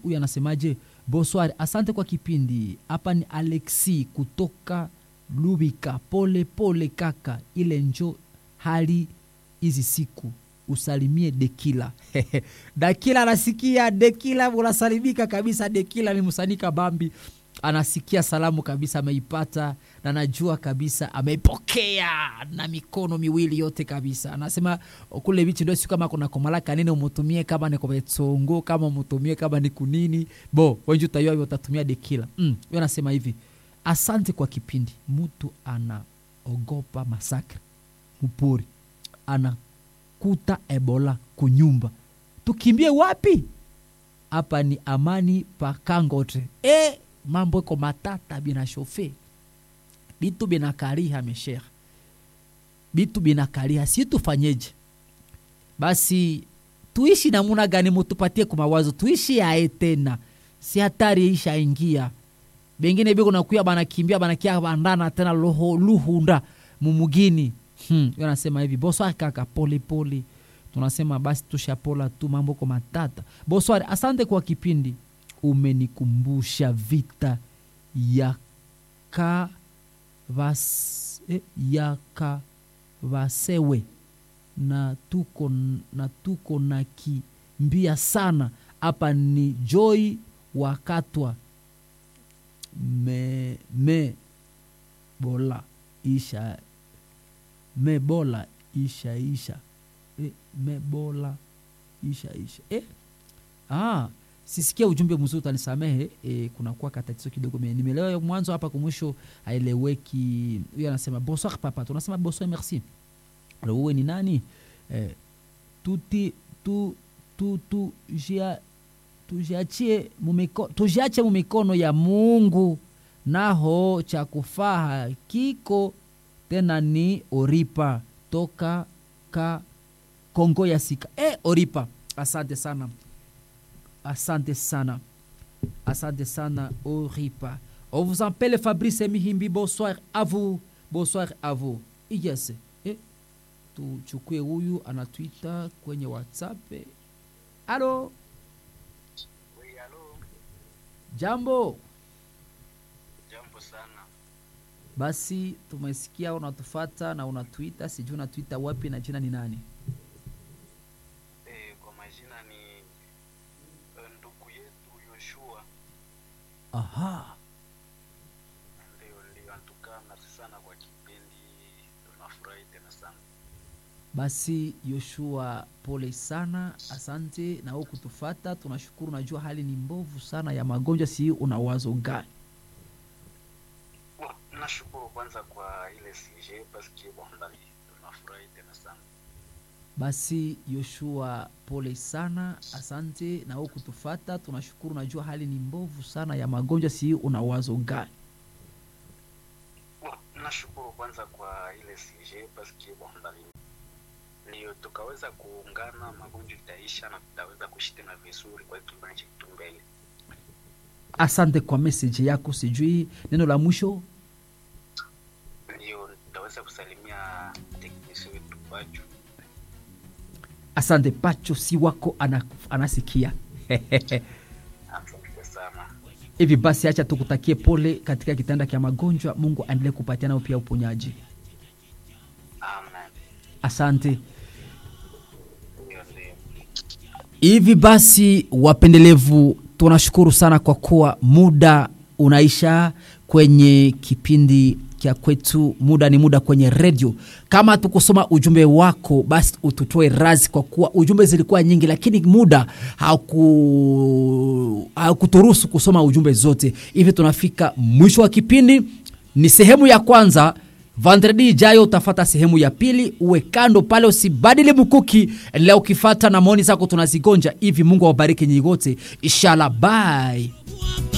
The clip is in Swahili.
huyu anasemaje bonsoir asante kwa kipindi hapa ni alexi kutoka lubika pole pole kaka ile njo hali hizi siku usalimie dekila dakila anasikia dekila unasalimika kabisa dekila ni msanika bambi anasikia salamu kabisa ameipata na najua kabisa ameipokea na mikono miwili yote kabisa anasema kule vichi ndio siku kama kuna komalaka nini umutumie kama ni kometsongo kama umutumie kama ni kunini bo wenji utayua hivyo utatumia dekila mm, yo anasema hivi asante kwa kipindi mtu anaogopa masakre mpori anakuta ebola kunyumba tukimbie wapi hapa ni amani pakangote e, mambo iko matata binashofe bitu binakariha mesher bitu binakariha si tufanyeje basi tuishi namuna gani mutupatie kumawazo tuishi yae tena si hatari ishaingia bengine biko nakuya banakimbia banakia bandana tena loho, luhunda mumugini hmm. yo nasema hivi boswari kaka pole pole tunasema basi tushapola tu mambo ko matata boswari asante kwa kipindi umenikumbusha vita ya ka vas, eh, ya ka vasewe na tuko na tuko na kimbia sana hapa ni joy wakatwa me, me bola isha me bola isha isha e, me bola isha isha e? ah, sisikia ujumbe mzuri utanisamehe e, kunakuwa katatizo kidogo Me- nimeelewa mwanzo hapa kumwisho aeleweki huyo anasema bonsoir papa tunasema bonsoir merci alo uwe ni nani eh, tuti tu tu tu jia tujiachie mumiko, tujiache mumikono ya mungu naho cha kufaha kiko tena ni oripa toka ka kongo ya sika e, oripa asante sana asante sana asante sana oripa on vous appelle fabrice mihimbi bonsoir à vous bonsoir à vous yes eh, tuchukue huyu anatwita kwenye whatsapp eh. alo Oui, halo, jambo jambo sana. basi tumesikia unatufata na unatwita sijui unatwita wapi na jina ni nani E, kwa majina ni eh, ndugu yetu Yoshua. aha Ndio, ndio, antukaa merci sana kwa kipindi, tunafurahi tena sana. basi yoshua pole sana asante na wewe kutufata tunashukuru najua hali ni mbovu sana ya magonjwa si una wazo gani Bon, nashukuru kwanza kwa ile CG paske bondali, tunafurahi tena sana. basi yoshua pole sana asante na wewe kutufata tunashukuru najua hali ni mbovu sana ya magonjwa si una wazo gani Bon, nashukuru kwanza kwa ile CG paske bondali ndio tukaweza kuungana, magonjwa itaisha na tutaweza kuishi tena vizuri kwa kipindi chetu mbele. asante kwa meseji yako sijui neno la mwisho Ndio tutaweza kusalimia teknisi wetu Pachu. asante pacho si wako ana, anasikia Asante sana. hivi basi acha tukutakie pole katika kitanda kya magonjwa mungu aendelee kupatia nao pia uponyaji Amen. asante Ndio, ndio. hivi basi wapendelevu tunashukuru sana kwa kuwa muda unaisha kwenye kipindi kya kwetu muda ni muda kwenye redio kama tukusoma ujumbe wako basi ututoe razi kwa kuwa ujumbe zilikuwa nyingi lakini muda hauku- haukuturuhusu kusoma ujumbe zote hivi tunafika mwisho wa kipindi ni sehemu ya kwanza vandredi ijayo utafata sehemu ya pili uwe kando pale usibadili mkuki endelea ukifata na maoni zako tunazigonja hivi mungu awabariki nyinyi wote inshallah bye